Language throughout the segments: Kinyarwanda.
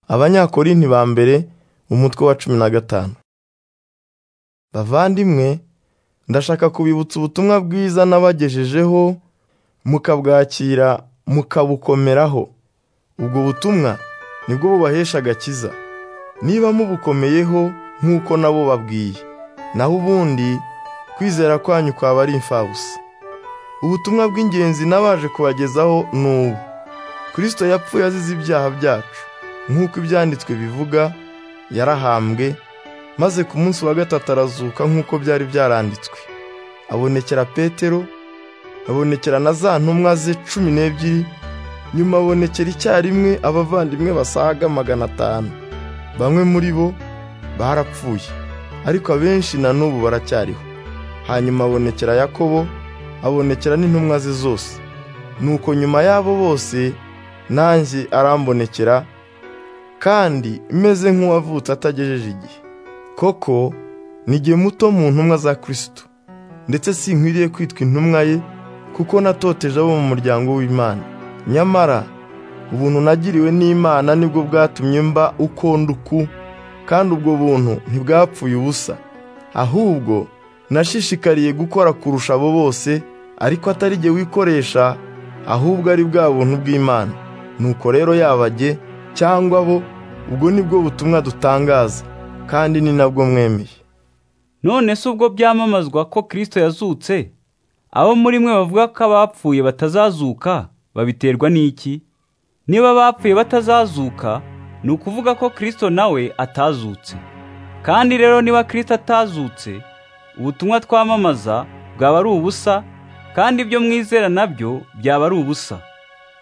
abanyakorinti ba mbere umutwe wa cumi na gatanu bavandimwe ndashaka kubibutsa ubutumwa bwiza nabagejejeho mukabwakira mukabukomeraho ubwo butumwa nibwo bubahesha agakiza niba mubukomeyeho nk'uko nabo babwiye naho ubundi kwizera kwanyu kwaba ari imfabusa ubutumwa bw'ingenzi n'abaje kubagezaho ni ubu kirisito yapfuye azize ibyaha byacu nk'uko ibyanditswe bivuga yarahambwe maze ku munsi wa gatatu arazuka nk'uko byari byaranditswe abonekera petero abonekera na za ntumwa ze cumi n'ebyiri nyuma abonekera icyarimwe abavandimwe basaga magana atanu bamwe muri bo barapfuye ariko abenshi na n'ubu baracyariho hanyuma abonekera yakobo abonekera n'intumwa ze zose nuko nyuma y'abo bose nanjye arambonekera kandi meze nk'uwavutse atagejeje igihe koko ni muto mu ntumwa za kirisito ndetse sinkwiriye kwitwa intumwa ye kuko natoteje abo mu muryango w'imana nyamara ubuntu nagiriwe n'imana nibwo bwatumye mba uko nduku kandi ubwo buntu ntibwapfuye ubusa ahubwo nashishikariye gukora kurusha abo bose ariko atari jye wikoresha ahubwo ari bwa buntu bw'imana nuko rero yabajye cyangwa bo ubwo nibwo butumwa dutangaza kandi ni nabwo mwemeye none se ubwo byamamazwa ko kirisito yazutse abo muri mwe bavuga ko abapfuye batazazuka babiterwa n'iki niba abapfuye batazazuka ni ukuvuga ko kirisito nawe atazutse kandi rero niba kirisito atazutse ubutumwa twamamaza bwaba ari ubusa kandi ibyo mwizera nabyo byaba ari ubusa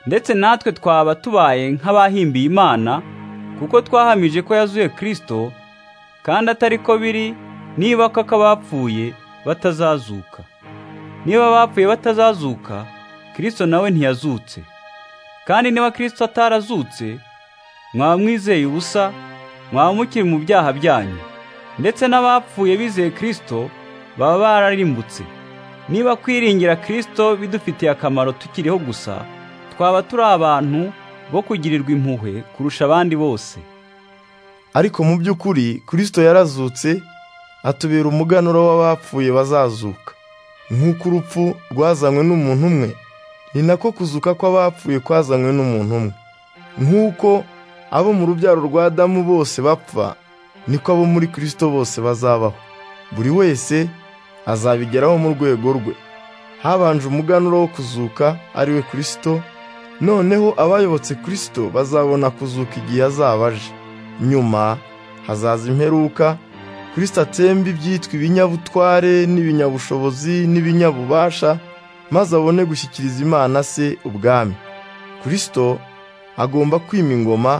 ndetse natwe twaba tubaye nk'abahimbiye imana kuko twahamije ko yazuye kirisito kandi atari ko biri niba koko abapfuye batazazuka niba abapfuye batazazuka kirisito nawe ntiyazutse kandi niba kirisito atarazutse mwaba mwizeye ubusa mwaba mukiri mu byaha byanyu ndetse n'abapfuye bizeye kirisito baba bararimbutse niba kwiringira kirisito bidufitiye akamaro tukiriho gusa twaba turi abantu bo kugirirwa impuhwe kurusha abandi bose ariko mu by'ukuri kirisito yarazutse atubera umuganuro w'abapfuye bazazuka nk'uko urupfu rwazanywe n'umuntu umwe ni nako kuzuka kw'abapfuye kwazanywe n'umuntu umwe nk'uko abo mu rubyaro rwa Adamu bose bapfa niko abo muri kirisito bose bazabaho buri wese azabigeraho mu rwego rwe habanje umuganuro wo kuzuka ari we kirisito noneho abayobotse kirisito bazabona kuzuka igihe azaba aje nyuma hazaza imperuka kirisita atsemba ibyitwa ibinyabutware n'ibinyabushobozi n'ibinyabubasha maze abone gushyikiriza imana se ubwami kirisito agomba kwima ingoma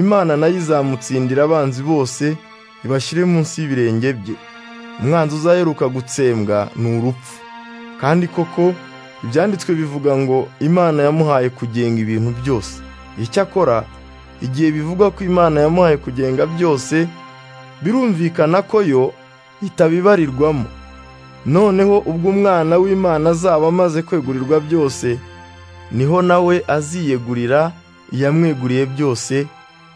imana nayo izamutsindira abanzi bose ibashyire munsi y'ibirenge bye umwanzi uzaheruka gutsembwa ni urupfu kandi koko ibyanditswe bivuga ngo imana yamuhaye kugenga ibintu byose icyakora igihe bivuga ko imana yamuhaye kugenga byose birumvikana ko yo itabibarirwamo noneho ubwo umwana w'imana azaba amaze kwegurirwa byose niho nawe aziyegurira iyamweguriye byose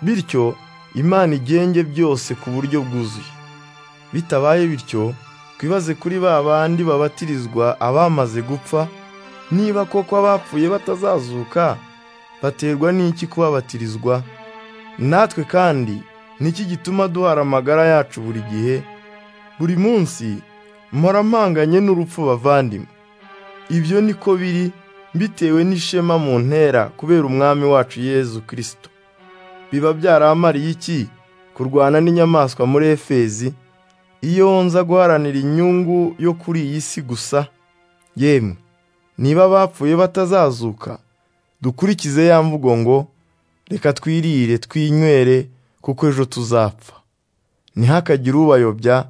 bityo imana igenge byose ku buryo bwuzuye bitabaye bityo twibaze kuri ba bandi babatirizwa abamaze gupfa niba koko abapfuye batazazuka baterwa n'iki kubabatirizwa natwe kandi niki gituma duhara amagara yacu buri gihe buri munsi mpora mpanganye n'urupfu bavandimwe ibyo niko biri bitewe n'ishema mu ntera kubera umwami wacu yezu kirisito biba byaramariye iki kurwana n'inyamaswa muri efezi iyo nza guharanira inyungu yo kuri iyi si gusa yemwe niba abapfuye batazazuka dukurikize ya mvugo ngo reka twirire twinywere kuko ejo tuzapfa ntihakagire ubayobya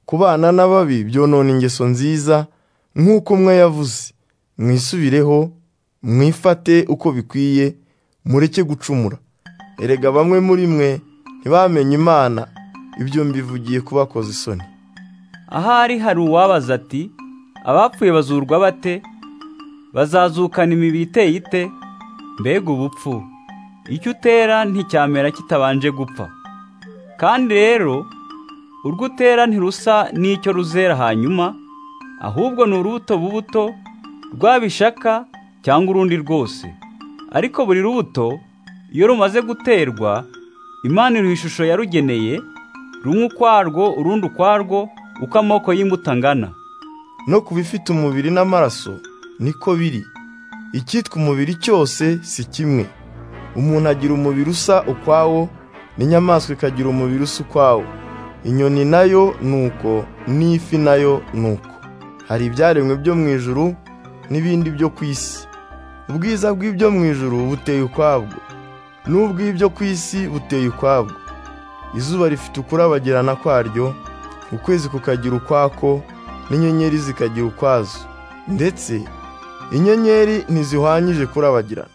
kubana n'ababi byonona ingeso nziza nk'uko umwe yavuze mwisubireho mwifate uko bikwiye mureke gucumura erega bamwe muri mwe ntibamenye imana ibyo mbivugiye kubakoza isoni ahari hari uwabaza ati abapfuye bazurwa bate bazazukana imibiri iteye ite mbega ubupfu icyo utera nticyamera kitabanje gupfa kandi rero urwo utera ntirusa n'icyo ruzera hanyuma ahubwo ni urubuto bubuto rwabishaka cyangwa urundi rwose ariko buri rubuto iyo rumaze guterwa imana iruha ishusho yarugeneye rumwe ukwarwo urundi ukwarwo uko amoko y'imbuto angana no ku bifite umubiri n'amaraso niko biri icyitwa umubiri cyose si kimwe umuntu agira umubiri usa ukwawo n'inyamaswa ikagira umubiri usa ukwawo inyoni nayo ni uko n'ifi nayo ni uko hari ibyaremwe byo mu ijuru n'ibindi byo ku isi ubwiza bw'ibyo mu ijuru buteye ukwabwo n'ubw'ibyo ku isi buteye ukwabwo izuba rifite ukurabagirana kwaryo ukwezi kukagira ukwako n'inyenyeri zikagira ukwazo ndetse inyenyeri ntizihwanyije kurabagirana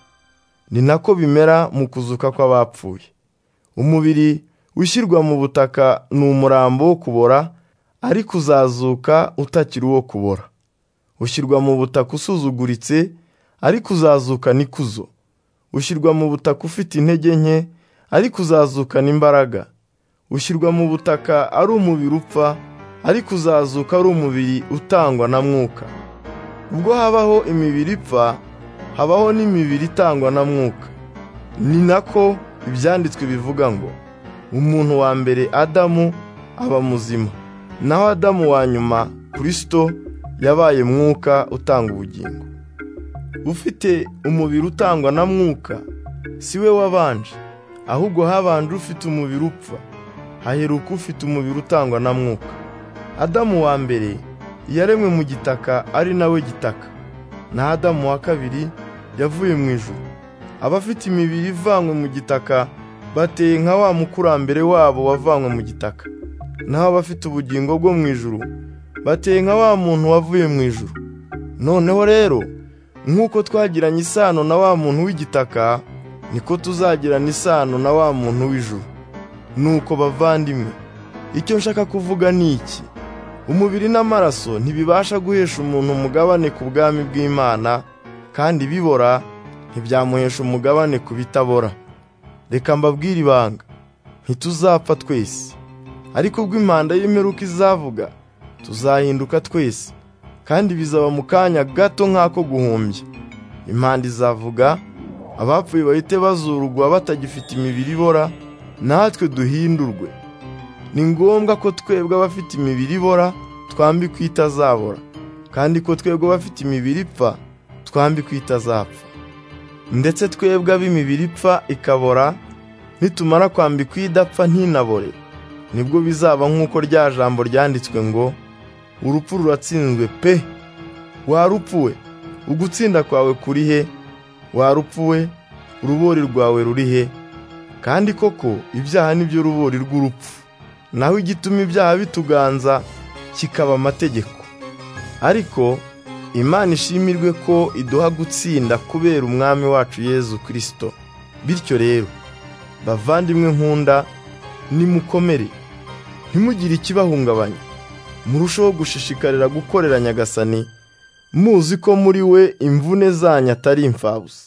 ni nako bimera mu kuzuka kw'abapfuye umubiri ushyirwa mu butaka ni umurambo wo kubora ariko uzazuka utakiri uwo kubora ushyirwa mu butaka usuzuguritse ariko uzazuka n'ikuzo ushyirwa mu butaka ufite intege nke ariko uzazukana imbaraga ushyirwa mu butaka ari umubiri upfa ariko uzazuka ari umubiri utangwa na mwuka ubwo habaho imibiri ipfa habaho n'imibiri itangwa na mwuka ni nako ibyanditswe bivuga ngo umuntu wa mbere adamu aba muzima naho adamu wa nyuma kirisito yabaye mwuka utanga ubugingo ufite umubiri utangwa na mwuka si we wabanje ahubwo habanje ufite umubiri upfa haheruka ufite umubiri utangwa na mwuka adamu wa mbere yaremwe mu gitaka ari nawe gitaka na adamu wa kabiri yavuye mu ijuru abafite imibiri ivanywe mu gitaka bateye nka wa mukurambere wabo wavanywe mu gitaka naho abafite ubugingo bwo mu ijuru bateye nka wa muntu wavuye mu ijuru noneho rero nk'uko twagiranye isano na wa muntu w'igitaka niko tuzagirana isano na wa muntu w'ijuru nuko bavandimwe icyo nshaka kuvuga ni iki umubiri n'amaraso ntibibasha guhesha umuntu umugabane ku bwami bw'imana kandi bibora ntibyamuhesha umugabane ku bitabora reka mbabwire ibanga ntituzapfa twese ariko ubwo impanda y'imperuka izavuga tuzahinduka twese kandi bizaba mu kanya gato nk'ako guhumbya impanda izavuga abapfuye bahite bazurugwa batagifite imibiri ibora natwe duhindurwe ni ngombwa ko twebwe abafite imibiri ibora twambikwa itazabora kandi ko twebwe abafite imibiri ipfa twambikwa itazapfa ndetse twebwe ab'imibiri ipfa ikabora nitumara kwambikwa idapfa ntinabore nibwo bizaba nk'uko rya jambo ryanditswe ngo urupfu ruratsinzwe pe warupfuwe ugutsinda kwawe kuri he warupfuwe urubori rwawe ruri he kandi koko ibyaha nibyo rubori rw'urupfu naho igituma ibyaha bituganza kikaba amategeko ariko imana ishimirwe ko iduha gutsinda kubera umwami wacu yezu kirisito bityo rero bavandimwe nkunda nimukomere ntimugire ikibahungabanya murusheho gushishikarira gukorera nyagasani muzi ko muri we imvune zanyu atari imfabusa